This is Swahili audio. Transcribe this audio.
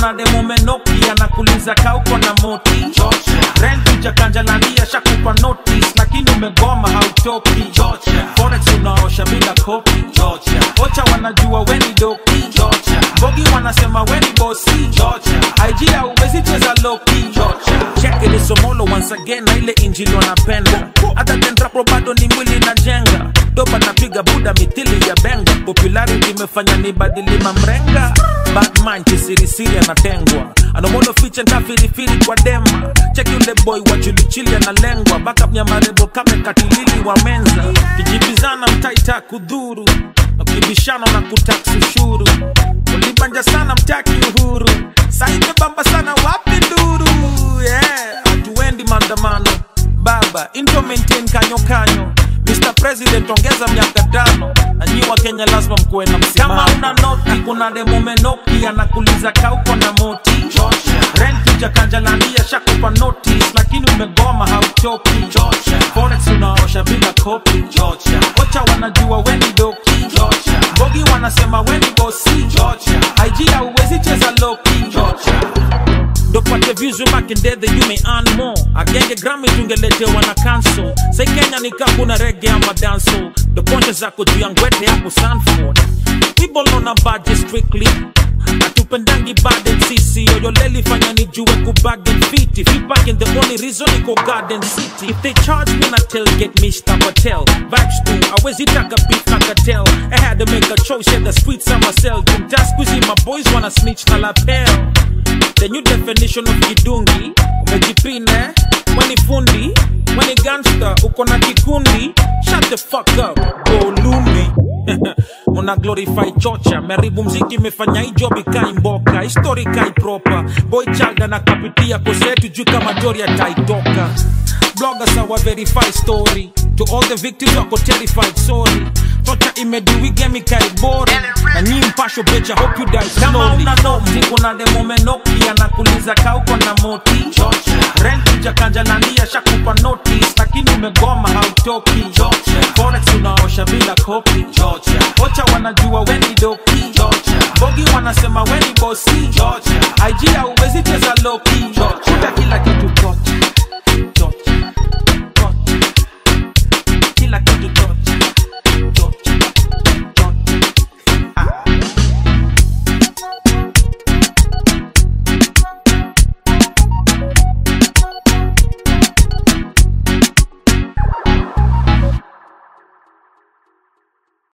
kuna demo menoki anakuliza kauko na moti renkuja kanjalalia shakupa notice lakini umegoma hautoki forex unaosha bila kopi ocha wanajua weni doki bogi wanasema weni bosi ig auwezi cheza loki cheke lisomolo once again na ile injili wanapenda hata tendrapo bado ni mwili na jenga doba napiga buda mithili ya benga popularity imefanya ni badili mamrenga batman kisirisiri anatengwa anomono fiche ntafirifiri kwa dema cheki ule boy wa chilichili analengwa backup nyamarebo kame katilili wa menza kijibizana mtaita kudhuru ukibishana na kutaksi ushuru ulibanja sana mtaki uhuru saimebamba sana wapi nduru yeah. hatuendi maandamano baba into maintain kanyo kanyo Mr. President ongeza miaka tano na nyi wa Kenya lazima mkuwe na msimamo. Kama una noti, kuna demo menoki anakuliza kauko na moti rent ja kanjalalia shakupa notice, lakini umegoma hauchoki. Forex unaosha bila kopi, ocha wanajua weni doki, bogi wanasema weni bosi, IG hauwezi cheza loki ndopate views makendedhe you may earn more agenge grami tungeletewa na cancel sai kenya nika kuna rege ama danso doponche zako juu ya ngwete hapo sanford people on a budget strictly atupendangi baden sisi yoyoleli fanya nijue kubagen fiti feedback the only reason iko garden city if they charge me na tailgate mr patel vibes tu awezi taka beef na cartel i had to make a choice yeah the streets are myself jumta squeezy my boys wanna snitch na lapel the new definition of kidungi umejipine weni fundi weni gangster uko na kikundi shut the fuck up go lumbi una glorify chocha meribu mziki imefanya hii job ikai mboka histori kai proper boy child anakapitia kosetu juu kama jori ataitoka bloggers awa verify story to all the victims wako terrified sorry tocha imediwigemi kai bori na nyi mpasho becha hope you die kama una noti kuna demo menoki anakuliza kauko na moti rent ja kanjalalia shakupa notice lakini umegoma hautoki forex unaosha bila kopi ocha wanajua weni doki bogi wanasema weni bosi ig hauwezi cheza loki kuta kila kitu tocha tocha tocha kila kitu tocha